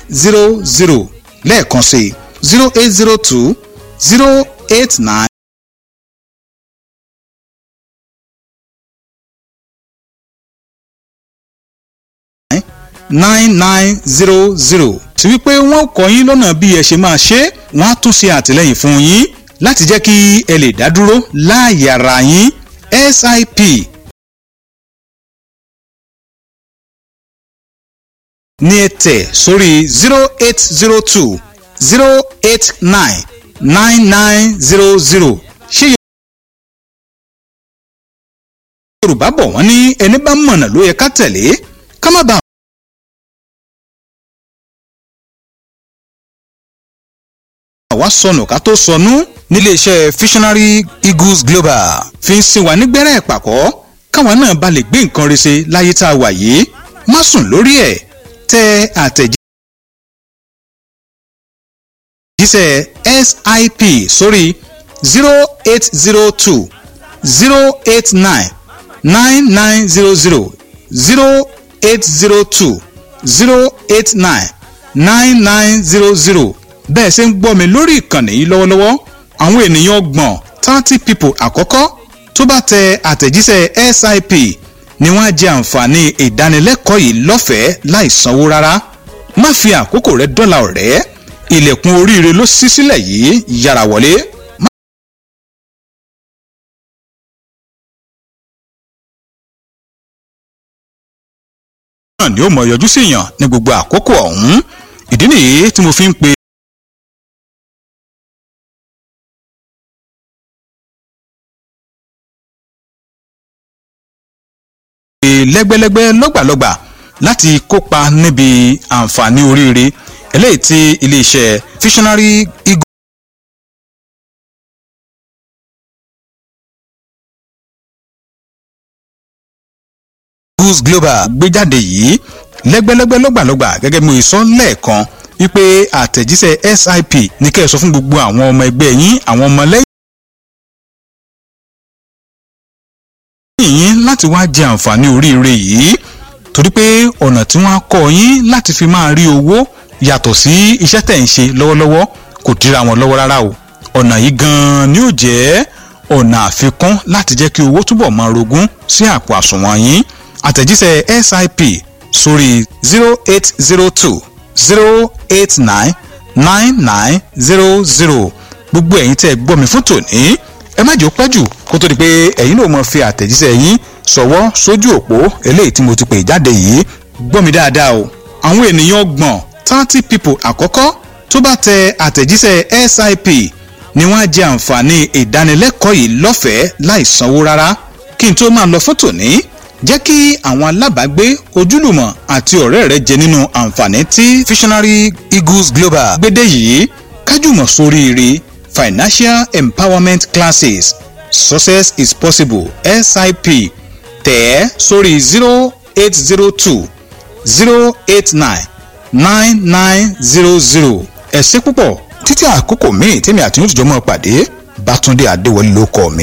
zero zero lẹ́ẹ̀kan sí zero eight zero two zero eight nine. nine nine zero zero tí wípé wọ́n kọ́ yín lọ́nà bí ẹ ṣe máa ṣe wọ́n á tún ṣe àtìlẹ́yìn fún yín láti jẹ́ kí ẹ lè dá dúró láàyè ara yín sip ní ẹ tẹ̀ sórí zero eight zero two zero eight nine nine nine zero zero ṣé yorùbá bọ̀ wọ́n ní ẹni bá mọ̀nà ló yẹ ká tẹ̀lé ká má bàa. àwa sọnù ká tó sọnù níléeṣẹ́ visionary eagles global fi ń sin wa nígbẹ́rẹ́ ìpàkọ́ káwa náà bá lè gbé nǹkan rẹ̀ ṣe láyé tá a wà yìí má sùn lórí ẹ̀ tẹ àtẹ̀jíṣẹ́ sip sórí zero eight zero two zero eight nine nine nine zero zero zero eight zero two zero eight nine nine nine zero zero bẹ́ẹ̀ ṣe ń gbọ́ mi lórí ìkànnì yìí lọ́wọ́lọ́wọ́ àwọn ènìyàn ọgbọ̀n thirty people àkọ́kọ́ tó bá tẹ àtẹ̀jíṣẹ́ sip ni wọ́n á jẹ àǹfààní ìdánilẹ́kọ̀ọ́ yìí lọ́fẹ̀ẹ́ láì sanwó rárá má fi àkókò rẹ dọ́là ọ̀rẹ́ ilẹ̀kùn oríire ló ṣí sílẹ̀ yìí yára wọlé. náà ni ó mọ̀ yọjú sí yàn ní gbogbo àkókò ọ̀hún ìdí nìyí tí mo fi ń pe lẹ́gbẹ́lẹ́gbẹ́ lọ́gbàlọ́gbà láti kópa níbi àǹfààní oríire eléyìí tí iléeṣẹ́ visionary eagle. eagles global gbé jáde yìí lẹ́gbẹ́lẹ́gbẹ́ lọ́gbàlọ́gbà gẹ́gẹ́ bí mo sọ lẹ́ẹ̀kan wípé àtẹ̀jíṣẹ́ sip ní kẹ́ ẹ sọ fún gbogbo àwọn ọmọ ẹgbẹ́ yín àwọn ọmọ lẹ́yìn. yín láti wá jẹ àǹfààní oríire yìí torí pé ọ̀nà tí wọ́n á kọ́ yín láti fi máa rí owó yàtọ̀ sí iṣẹ́ tẹ̀ ń ṣe lọ́wọ́lọ́wọ́ kò dira wọn lọ́wọ́ rárá o ọ̀nà yìí gan-an ni ó jẹ́ ọ̀nà àfikún láti jẹ́ kí owó túbọ̀ máa rogún sí àpò àsùnwọ̀n yín àtẹ̀jíṣẹ́ sip sórí zero eight zero two zero eight nine nine nine zero zero gbogbo ẹ̀yin tẹ́ ẹ gbọ́ mi fún tòní ẹ má jẹ́ ó pẹ́ jù kó tó di pé ẹ̀yin náà mọ̀ fi àtẹ̀jíṣẹ́ yín ṣọwọ́ sójú òpó eléyìí tí mo ti pè jáde yìí gbọ́ mi dáadáa o àwọn ènìyàn ọgbọ̀n thirty people àkọ́kọ́ tó bá tẹ àtẹ̀jíṣẹ́ sip ni wọ́n á jẹ àǹfààní ìdánilẹ́kọ̀ọ́ yìí lọ́fẹ̀ẹ́ láì sanwó rárá kí n tó máa lọ fún tòní jẹ́ kí àwọn alábàágbé ojúlùmọ̀ àti ọ̀rẹ́ rẹ jẹ nínú àǹfààní tí visionary eagles global gbédè yìí kájùmọ̀ sóríire financial empowerment classes success is possible sip tẹ̀ ẹ́ sórí zero eight zero two zero eight nine nine nine zero zero ẹ ṣé púpọ̀ títí àkókò míì tèmi àti yóò tìjọ́ mọ́ pàdé bátúndé adéwọlé ló kọ́ mi.